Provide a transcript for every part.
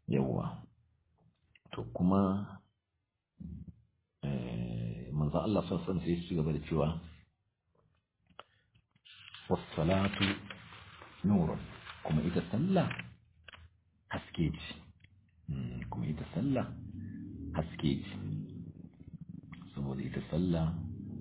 yawwa to kuma manzo Allah sassan sai su gaba da cewa wassalatu nurun kuma ita sallah haske ce kuma ita sallah haske ce saboda ita sallah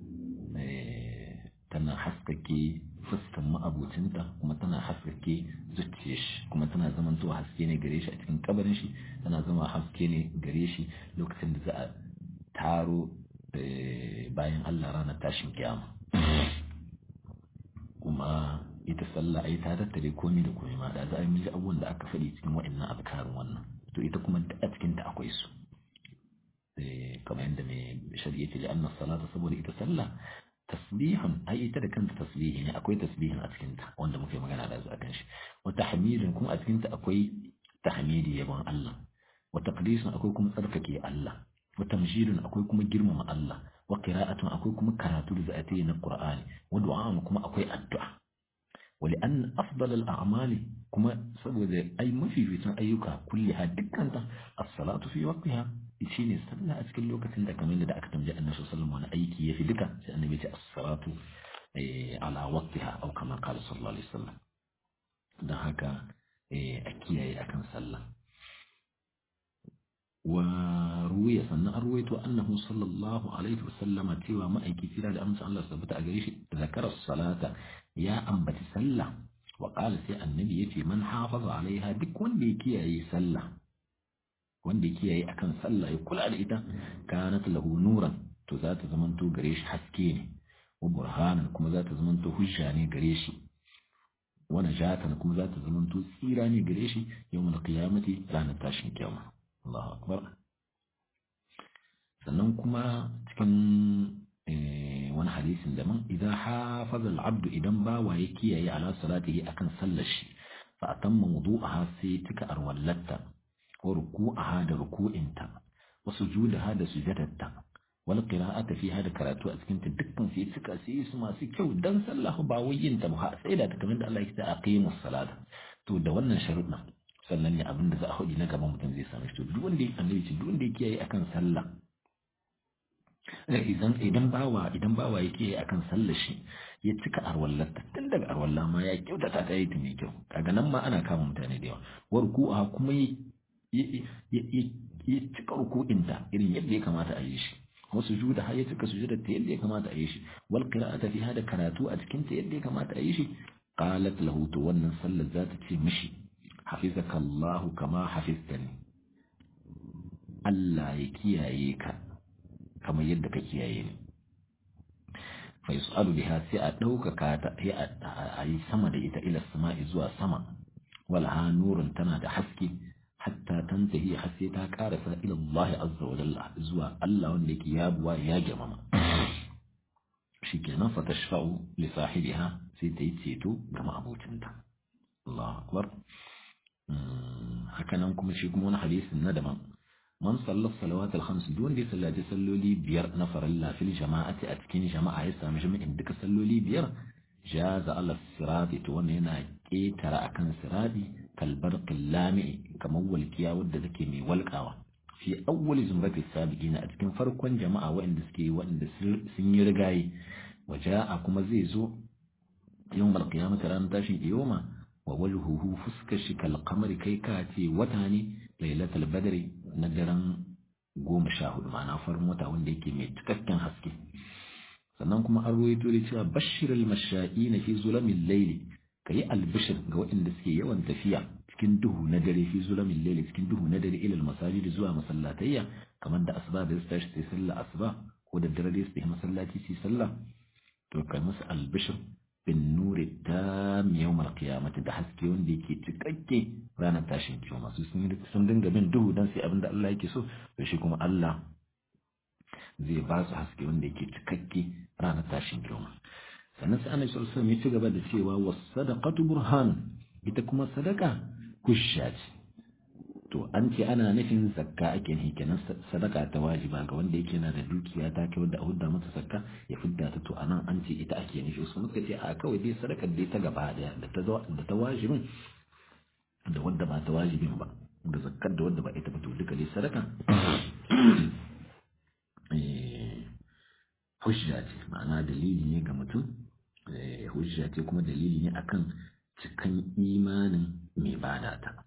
tana haskake fuskan ma'abucinta kuma tana haskake zuciyar shi kuma tana zamantowa haske ne gare shi a cikin kabarin shi tana zama haske ne gare shi lokacin da za a taro bayan Allah ranar tashin kiyama kuma ita sallah ai ta tattare komai da komai ma da za a yi abubuwan da aka faɗi cikin wa'annan azkarin wannan to ita kuma a cikin ta akwai su kamar yadda mai shari'a ce da annas salata saboda ita sallah tasbihan ai ita da kanta tasbihi ne akwai tasbihin a cikin ta wanda muke magana da su akan shi wa tahmidin kuma a cikin ta akwai tahmidi yabon Allah wa taqdisun akwai kuma tsarkake Allah wa tamjidun akwai kuma girmama Allah wa qira'atun akwai kuma karatu da za a yi na Qur'ani wa du'a'un kuma akwai addu'a wa li'an afdal al-a'mali kuma saboda ai mafificin ayyuka kulliha dukkanta as-salatu fi waqtiha shine sallah a cikin lokacin da kamar da aka tambaye annabi sallallahu alaihi wasallam wani aiki yafi duka sai annabi ya ce as-salatu ala waqtiha aw kama qala sallallahu alaihi wasallam dan haka a kiyaye akan sallah wa ruwiya sannan an ruwaito annahu sallallahu alaihi wasallama cewa ma'aiki tira da amsa Allah tabbata a gare shi zakara salata ya ambaci sallah wa qala sai annabi yace man hafaza alaiha duk wanda ya kiyaye sallah wanda ya kiyaye akan sallah ya kula da ita kanat lahu nuran to za ta zamanto gare shi haske ne wa burhanan kuma za ta zamanto hujja ne gare shi wa najatan kuma za ta zamanto tsira ne gare shi yawmul qiyamati ranar tashin kiyama Allahu akbar sannan kuma cikin wani hadisin da man idan hafaza al-abdu idan bawa ya kiyaye ala salatihi akan sallar shi fa atamma wudu'aha sai tika arwallatta wa ruku'aha da ruku'inta wa sujudaha da sujudatta wal qira'ata fiha da karatu a cikin ta dukkan sai cika sai su masu kyau dan sallah ba wai yin ta ba sai da ta kamar da Allah ya ce aqimus salata to da wannan sharuɗin sannan ne abin da za a haɗi na gaban mutum zai same shi to duk wanda ya annabi ce duk wanda ya kiyaye akan sallah idan idan bawa idan bawa ya kiyaye akan sallar shi ya cika arwallar tun daga arwalla ma ya kyautata ta yi ta mai kyau kaga nan ma ana kama mutane da yawa warku'a kuma ya cika ruku'inta irin yadda ya kamata a yi shi wasu juda har ya cika sujudar ta yadda ya kamata a yi shi wal qira'ata fiha da karatu a cikin ta yadda ya kamata a yi shi qalat lahu to wannan sallar za ta ce mishi hafizaka Allah kama hafiztani Allah ya kiyaye ka kamar yadda ka kiyaye ni fa yus'alu biha sai a ɗaukaka ta sai a yi sama da ita ila sama'i zuwa sama wal ha nurun tana da haske hatta tantahi har sai ta karasa ila Allah azza wa jalla zuwa Allah wanda yake yabuwa ya girmama shikenan fa tashfa'u li sahibiha sai ta yi ceto ga ma'abocinta Allahu akbar hakanan kuma shi kuma wani hadisin na daban man sallar salawat al-khams duk wanda ya sallaci salloli biyar na farilla fil jama'ati a cikin jama'a ya sami jami'in duka salloli biyar jaza ala sirati to wannan yana ketara akan sirati kalbar qillami kamar walkiya wadda take mai walkawa fi awwal zumrati sabiqin a cikin farkon jama'a waɗanda suke waɗanda sun yi rigaye waja'a kuma zai zo yawmal qiyamati ran tashin kiyoma wa wajhuhu fuskar shi kal qamari kai ka ce wata ne lailatul badri na daren goma sha hudu ma'ana farin wata wanda yake mai cikakken haske sannan kuma an ruwaito da cewa bashirul masha'i na fi zulamin laili ka yi albishir ga waɗanda suke yawan tafiya cikin duhu na dare fi zulamin laili cikin duhu na dare ilal masajid zuwa masallatayya kamar da asuba da su tashi sai sallah asuba ko da dare su yi masallaci su sallah to kai musu albishir bin nuri ta yawmar qiyamati da haske wanda yake cikakke ranar tashin kiyama su sun dinga bin duhu dan sai abinda Allah yake so to shi kuma Allah zai ba su haske wanda yake cikakke ranar tashin kiyama sannan sai Annabi sallallahu alaihi wasallam ya ci gaba da cewa was sadaqatu burhan ita kuma sadaka hujja ce to an ce ana nufin zakka ake nufi kenan sadaka ta wajiba ga wanda yake na da dukiya ta kai wanda a hudda mata zakka ya fidda ta to anan an ce ita ake nufi su muka ce a kawai dai sadakar dai ta gaba daya da ta da ta wajibin da wanda ba ta wajibin ba da zakkar da wanda ba ita ba to duka dai sadaka hujja ce ma'ana dalili ne ga mutum hujja ce kuma dalili ne akan cikan imanin mai bada ta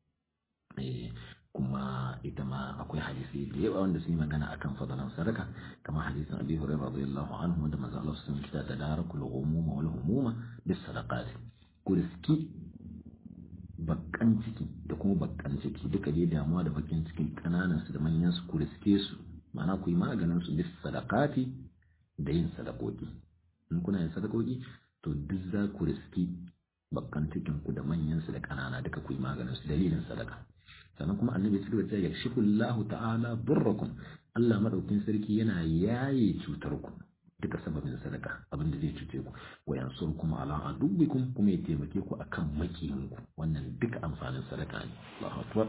kuma ita ma akwai hadisi da yawa wanda sun yi magana akan fadalan sadaka kamar hadisin Abi Hurairah radiyallahu anhu wanda manzo Allah sun kita da darakul ghumuma wal humuma bis sadaqat ku riski bakkan ciki da kuma bakkan ciki duka dai damuwa da bakin cikin kananan su da manyan su ku riske su ma'ana ku yi maganin su bis sadaqati da yin sadakoki in kuna yin sadakoki to duk za ku riski bakkan cikin ku da manyan su da kanana duka ku yi maganin su dalilin sadaka sannan kuma annabi ya cigaba da cewa yakshifu Allah ta'ala durrakum Allah madaukin sarki yana yaye cutar ku duka sababin sadaka abin da zai cuce ku wa yansurkum ala adubikum kuma ya taimake ku akan makiyin ku wannan duka amfanin sadaka ne Allahu akbar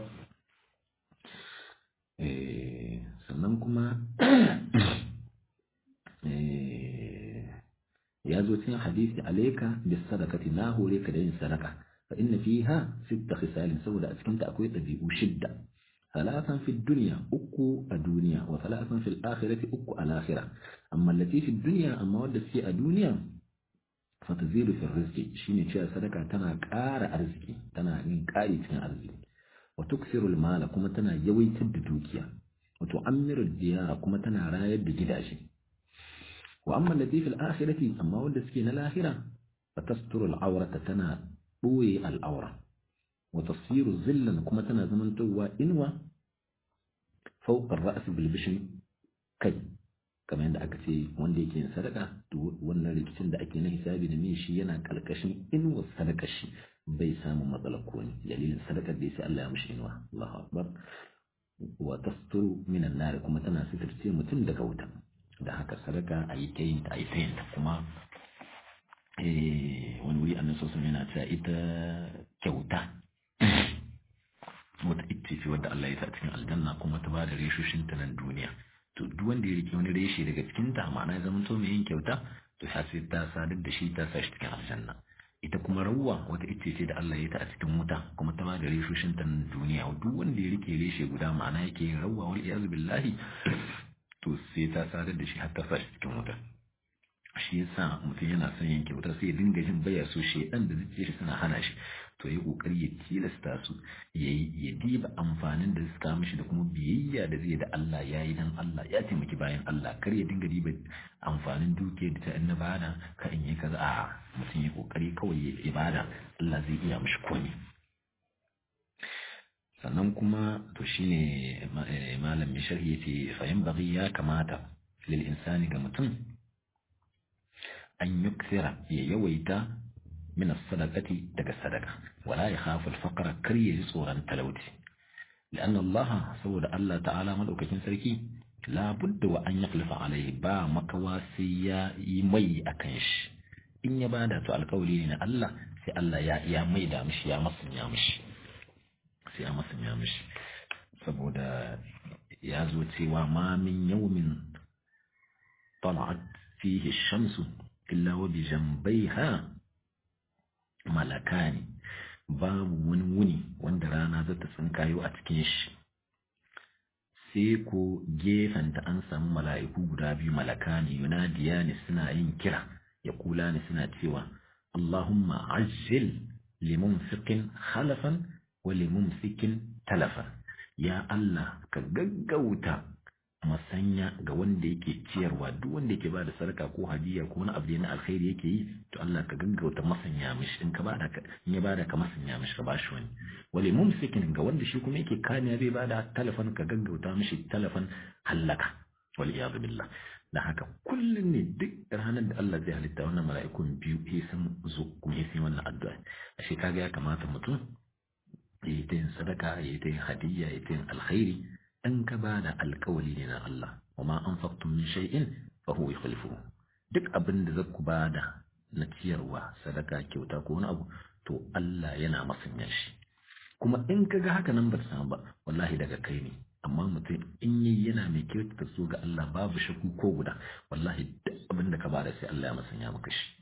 eh sannan kuma eh ya zo cikin hadisi alayka bis sadaqati na hore ka da yin sadaka فإن فيها ست خصال سوداء أسكنت أكويت ذي شدة ثلاثا في الدنيا أكو الدنيا وثلاثا في الآخرة أكو الآخرة أما التي في الدنيا أما ودت في الدنيا فتزيد في الرزق شيني تشا صدقة تنا كار أرزقي تنا كاري تنا أرزقي وتكثر المال كما تنا يوي تدوكيا وتعمر الديار كما تنا رايد جداشي وأما التي في الآخرة أما ودت في الآخرة فتستر العورة تنا ɓoye al'aura wata siru zillan kuma tana zamantowa inuwa fauƙar ra'asi bilbishin kai kamar yadda aka ce wanda yake yin sadaka to wannan rikicin da ake na hisabi da min shi yana ƙarƙashin inuwar sadakar shi bai samun matsalar ko ne dalilin sadakar da sai Allah ya mishi inuwa Allahu akbar wa tasturu minan nar kuma tana sitirce mutum daga wuta da haka sadaka a yi ta yin ta a yi ta yin ta kuma wani wuri annan sosan yana cewa ita kyauta wata ita ce wadda Allah ya sa cikin aljanna kuma ta ba da reshoshin ta nan duniya to duk wanda ya rike wani reshe daga cikin ta ma'ana ya zama to mai yin kyauta to ya sai ta sadar da shi ta sa shi cikin aljanna ita kuma rawwa wata ita ce da Allah ya ta a cikin wuta kuma ta ba da reshoshin ta nan duniya duk wanda ya rike reshe guda ma'ana yake yin rawwa wal iyaz billahi to sai ta sadar da shi har ta sa shi cikin wuta shi yasa mutum yana son yin kyauta sai ya dinga jin baya so shedan da zuciya shi suna hana shi to ya kokari ya tilasta su ya ya diba amfanin da suka mishi da kuma biyayya da zai da Allah ya yi dan Allah ya taimaki bayan Allah kar ya dinga diba amfanin duke da ta in na bada ka in yi kaza a mutum ya kokari kawai ya ibada Allah zai iya mishi komai sannan kuma to shine malam mai sharhi yace fa yanbaghi ya kamata lil insani ga mutum أن يكثر يويتا من الصدقة دق الصدقة ولا يخاف الفقر كري صورا تلوتي لأن الله سود الله تعالى ملوك سركي لا بد وأن يخلف عليه با مكواسيا يمي أكنش إن يبادا تو القولين الله سي الله يا يا ميدا مش يا مصن يا مش سي يا مصن يا مش saboda ya zo cewa ma min yawmin طلعت فيه الشمس illa wa bi jambaiha malakani babu wani wuni wanda rana za ta tsinkayo a cikin shi sai ko gefenta an samu mala'iku guda biyu malakani yunadiya ne suna yin kira ya kula ne suna cewa Allahumma ajil limunfiqin halafan wa limumsikin talafan ya Allah ka gaggauta masanya ga wanda yake ciyarwa duk wanda yake bada sadaka ko hadiya ko wani abu na alkhairi yake yi to Allah ka gaggauta masanya mishi in ka bada ka in ya bada ka masanya mishi ka bashi wani wale mumsikin ga wanda shi kuma yake kaniya zai bada talafan ka gaggauta mishi talafan hallaka wal iyad billah da haka kullun ne duk ranar da Allah zai halitta wannan mala'ikun biyu ya san zo kuma ya san wannan addu'a ashe kaga ya kamata mutum ya yi ta yin sadaka ya yi ta yin hadiyya ya yi ta yin alkhairi in ka ba da alkawali ne na Allah wa ma an faktun min shay'in fa huwa yukhlifuhu duk abin da zaku ba da na ciyarwa sadaka kyauta ko wani abu to Allah yana masanya shi kuma in ka ga haka nan ba ta samu ba wallahi daga kai ne amma mutum in yi yana mai kyautata so ga Allah babu shakku ko guda wallahi duk abin da ka ba da sai Allah ya masanya maka shi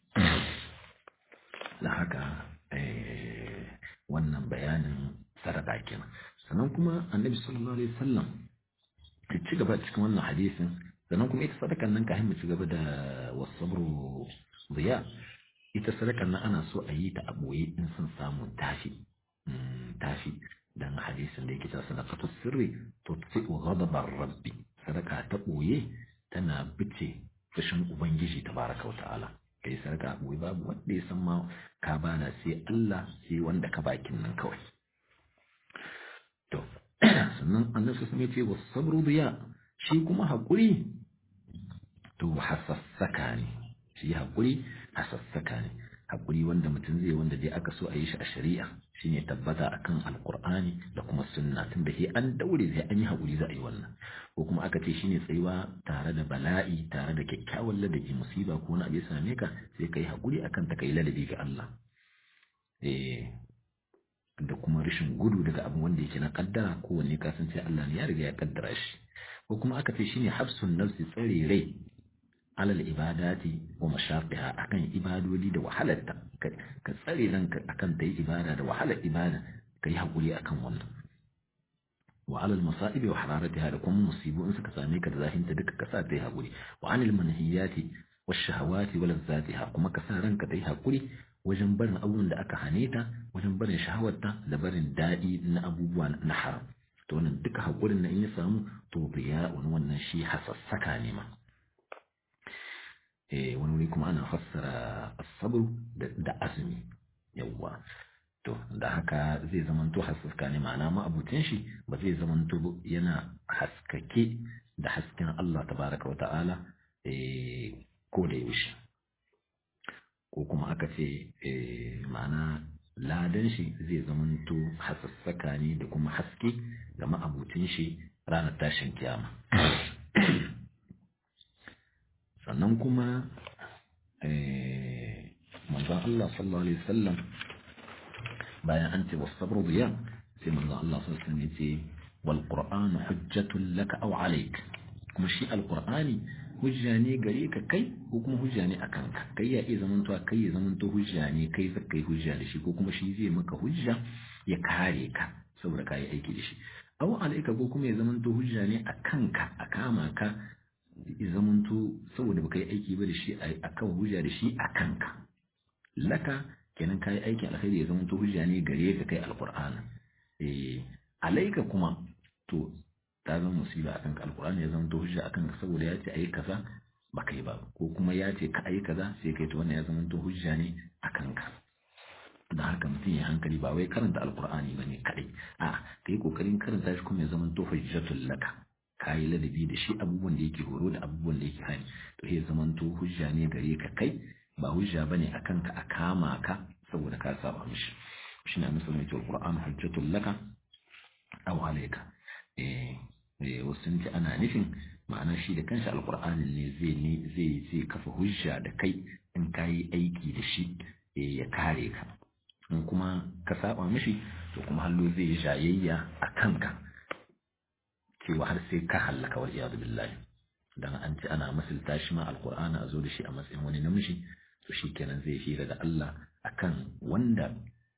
da haka wannan bayanin sadaka kenan sannan kuma annabi sallallahu alaihi wasallam ya ci gaba cikin wannan hadisin sannan kuma ita sadakan nan kafin mu ci gaba da wasabru ziya ita sadakan nan ana so a yi ta a boye in sun samu tashi tashi dan hadisin da yake ta sadaqatu sirri tutfi'u ghadabar rabbi sadaka ta boye tana bice fushin ubangiji tabaraka wa ta'ala kai sadaka a boye babu wanda ya san ma ka bana sai Allah sai wanda ka bakin nan kawai to sannan annabi sun ce was sabru diya shi kuma hakuri to hasassaka ne shi hakuri hasassaka ne hakuri wanda mutum zai wanda dai aka so a yi shi a shari'a shine tabbata akan alqur'ani da kuma sunna tunda sai an daure sai an yi hakuri za a yi wannan ko kuma aka ce shine tsayuwa tare da bala'i tare da kyakkyawan ladabi musiba ko wani abu ya same ka sai kai hakuri akan ta kai ladabi ga Allah eh da kuma rashin gudu daga abin wanda yake na kaddara kowanne ka san sai Allah ne ya riga ya kaddara shi ko kuma aka ce shine hafsun nafsi tsare rai alal ibadati wa mashaqiha akan ibadodi da wahalarta ka tsare ranka akan ta yi ibada da wahalar ibada kai hakuri akan wannan wa alal masaibi wa hararatiha da kuma musibu in suka same ka da zahinta duka ka sa ta yi hakuri wa anil manhiyati wa shahawati wa lazzatiha kuma ka sa ranka ta yi hakuri wajen barin abubuwan da aka hane ta wajen barin shahawarta da barin daɗi na abubuwa na haram to wannan duka haƙurin na in ya samu to biya wani wannan shi hasassaka ne ma eh wani wuri kuma ana fassara asabru da azumi yawwa to da haka zai zamanto hasassaka ne ma'ana ma abutin shi ba zai zamanto yana haskake da hasken Allah tabaraka wa ta'ala eh ko da yaushe ko kuma aka ce ma'ana ladan shi zai zamanto hasassaka ne da kuma haske ga ma'abutin shi ranar tashin kiyama sannan kuma manzon Allah sallallahu alaihi wasallam bayan an ce wasabru biya sai manzon Allah sallallahu alaihi wasallam ya ce wal qur'anu hujjatun laka aw alayk kuma shi alqur'ani hujja ne gare ka kai ko kuma hujja ne a kanka kai ya iya zamantowa kai ya zamanto hujja ne kai zaka yi hujja da shi ko kuma shi zai maka hujja ya kare ka saboda ka yi aiki da shi aw alaika ko kuma ya zamanto hujja ne a kanka a kama ka ya zamanto saboda baka yi aiki ba da shi a kan hujja da shi a kanka laka kenan ka yi aiki alkhairi ya zamanto hujja ne gare ka kai alqur'ani eh alaika kuma to ta zama musiba akan ka alkur'ani ya zama to hujja akan ka saboda ya ce ayi kaza ba kai ba ko kuma ya ce ka ayi kaza sai kai to wannan ya zama to hujja ne akan ka da haka mutum ya hankali ba wai karanta alkur'ani bane kadai a kai kokarin karanta shi kuma ya zama to hujjatul laka kayi ladabi da shi abubuwan da yake horo da abubuwan da yake hani to ya zama to hujja ne gare ka kai ba hujja bane akan ka a kama ka saboda ka saba mishi shine musulmi to alkur'an hujjatul laka aw alayka eh wasu sun ce ana nufin ma'ana shi da kanshi alkur'ani ne zai ne zai zai kafa hujja da kai in ka yi aiki da shi ya kare ka in kuma ka saba mishi to kuma hallo zai yi jayayya a kanka cewa har sai ka hallaka wal iyadu billahi dan an ce ana misalta shi ma alkur'ani a zo da shi a matsayin wani namiji to shi kenan zai hira da Allah akan wanda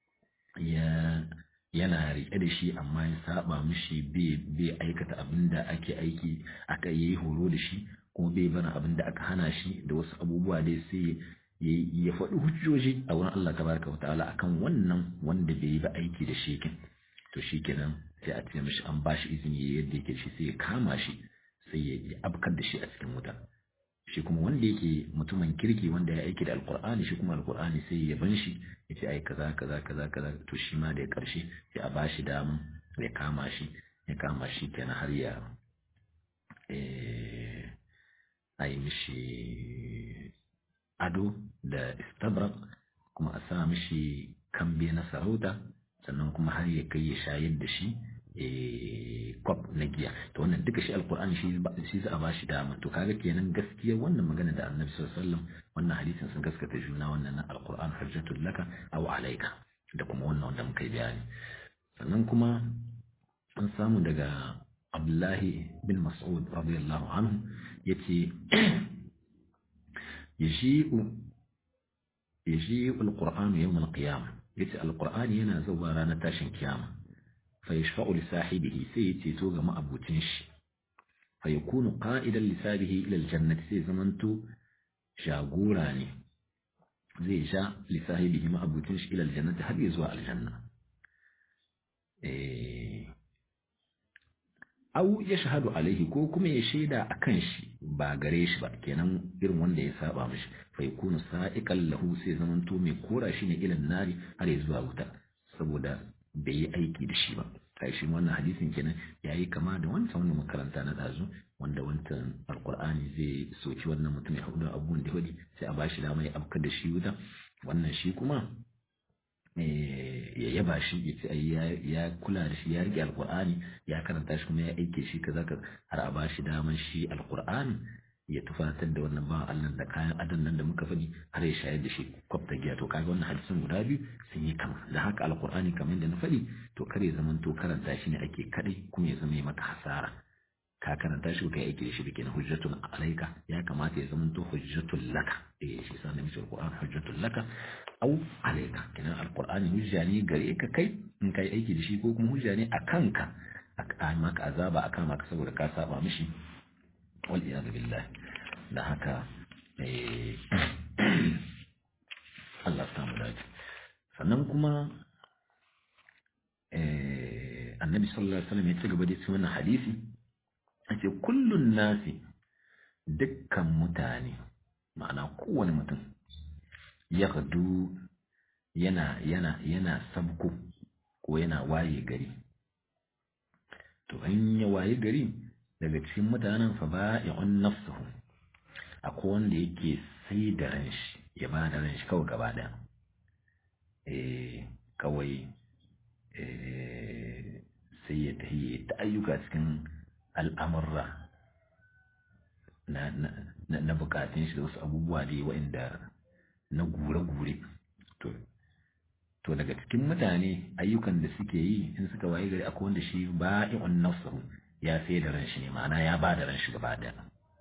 ya yana riƙe da shi amma ya saba mishi bai aikata abin da ake aiki aka yi horo da shi kuma bai bana abin da aka hana shi da wasu abubuwa dai sai ya faɗi hujjoji a wurin Allah tabaraka wa ta'ala akan wannan wanda bai yi ba aiki da shi kin to shi kenan sai a ce mishi an ba shi izini yadda yake shi sai ya kama shi sai ya abkar da shi a cikin wuta shi kuma wanda yake mutumin kirki wanda ya aiki da alkur'ani shi kuma alkur'ani sai ya ban shi ya ce ai kaza kaza kaza kaza to shi ma da karshe sai a bashi damun ya kama shi ya kama shi kenan har ya a yi mishi ado da istabrak kuma a sa mishi kambe na sarauta sannan kuma har ya kai ya shayar da shi kwab na giya to wannan duka shi alkur'ani shi za a ba shi dama to kaga kenan gaskiya wannan magana da annabi sallallahu alaihi wasallam wannan hadisin sun gaskata juna wannan na alkur'an hujjatul laka aw alayka da kuma wannan wanda muka yi bayani sannan kuma an samu daga Abdullahi bin Mas'ud radiyallahu anhu yace yashi'u yashi'u alqur'anu yawm alqiyamah yace alqur'ani yana zuwa ranar tashin kiyama fa yashfa'u li sahibihi sai ya ceto ga ma'abucin shi fa yakunu qa'idan li sahibihi ila aljannati sai zamanto jagora ne zai sha li sahibihi ma'abucin shi ila aljannati har zuwa aljanna eh au ya shahadu alaihi ko kuma ya shaida a kan shi ba gare shi ba kenan irin wanda ya saba mishi fa yakunu sa'iqan lahu sai zaman to mai kora shi ne ilan nari har ya zuwa wuta saboda bai yi aiki da shi ba kai shi wannan hadisin kenan yayi kama da wancan wannan makaranta na dazu wanda wancan alqur'ani zai soki wannan mutum ya hudu abubuwan da hudi sai a bashi dama ya afkar da shi wuta wannan shi kuma ya yaba shi ya ce ya kula da shi ya rike alkur'ani ya karanta shi kuma ya aike shi kaza ka har a ba shi daman shi alkur'ani ya tufatar da wannan bawan Allah da kayan adon nan da muka faɗi har ya shayar da shi kwafta giya to kaga wannan hadisin guda biyu sun yi kama da haka alkur'ani kamar da na faɗi to kare zaman to karanta shi ne ake kadai kuma ya zama maka hasara ka karanta shi kai aiki da shi da kenan hujjatun alaika ya kamata ya zama to hujjatun laka eh shi sa nabi alquran hujjatun laka au alaika kenan alqur'ani hujja ne gare ka kai in kai aiki da shi ko kuma hujja ne akan ka aka maka azaba akan maka saboda ka saba mishi wal iyad billah da haka eh Allah ta mu dace sannan kuma eh annabi sallallahu alaihi wasallam ya ci gaba da cikin wannan hadisi ake kullun nasi dukkan mutane ma'ana kowane mutum ya gadu yana yana yana sabko ko yana waye gari to in ya waye gari daga cikin mutanen fa ba'i'un nafsuhu akwai wanda yake sai da ran shi ya ba da ran shi kawai gaba daya eh kawai eh sai ya tafi ta ayyuka cikin al'amurra na bukatun shi da wasu abubuwa da waɗanda na gure-gure to daga cikin mutane ayyukan da suke yi in suka waye gari akwai wanda shi ba in nafsahu ya sai da ran shi ne ma'ana ya ba da ran shi gaba daya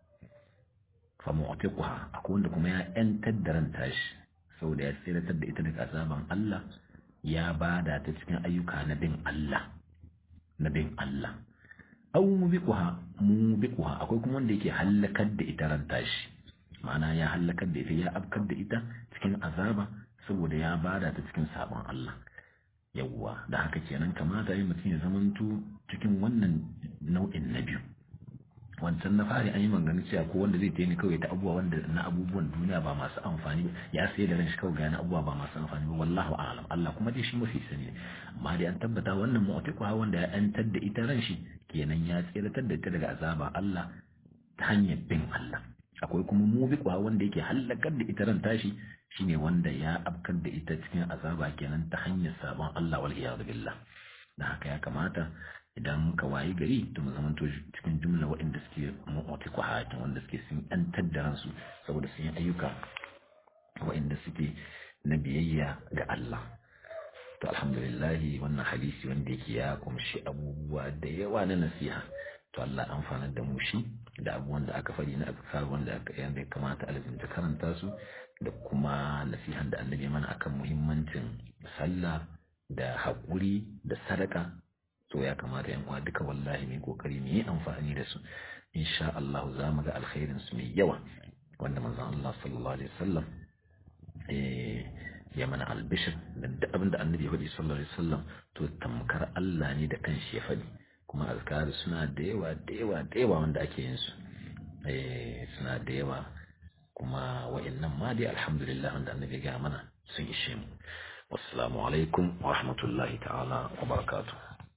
fa mu'tiquha akwai wanda kuma ya yantar da ran tashi saboda ya tsiratar da ita daga azaban Allah ya bada ta cikin ayyuka na bin Allah na bin Allah aw mubiquha mubiquha akwai kuma wanda yake halakar da ita ran tashi ma'ana ya halakar da ita ya afkar da ita cikin azaba saboda ya bada ta cikin sabon Allah yawwa da haka kenan kamata yi mutum ya zamanto cikin wannan nau'in na biyu wancan na fari an yi magana cewa ko wanda zai taimaka kawai ta abubuwa wanda na abubuwan duniya ba masu amfani ba ya sai da ranshi kawai gane abubuwa ba masu amfani ba wallahu a'lam Allah kuma dai shi mafi sani ne amma dai an tabbata wannan mu'tiqu wanda ya yantar da ita ranshi kenan ya tsiratar da ita daga azaba Allah ta hanyar bin Allah akwai kuma mubiqu wanda yake halakar da ita ran tashi shine wanda ya abkar da ita cikin azaba kenan ta hanyar sabon Allah wal iyad billah da haka ya kamata idan ka wayi gari to mu zamanto cikin jumla waɗanda suke mu'ati kwahatin wanda suke sun yantar da ransu saboda sun yi ayyuka waɗanda suke na biyayya ga Allah to alhamdulillah wannan hadisi wanda yake ya kumshi abubuwa da yawa na nasiha to Allah amfana da mu shi da abubuwan da aka faɗi na azkar wanda aka yanda kamata alzinta karanta su da kuma nasihan da annabi mana akan muhimmancin sallah da haƙuri da sadaka to ya kamata yan uwa duka wallahi mai kokari mu yi amfani da su insha Allah za mu ga alkhairin su mai yawa wanda manzon Allah sallallahu alaihi wasallam eh ya mana albishir da duk abin da annabi ya faɗi sallallahu alaihi wasallam to tamkar Allah ne da kanshi ya faɗi kuma azkari suna da yawa da yawa da yawa wanda ake yin su eh suna da yawa kuma wa'annan ma dai alhamdulillah wanda annabi ya ga mana sun ishe mu wassalamu alaikum wa rahmatullahi ta'ala wa barakatuh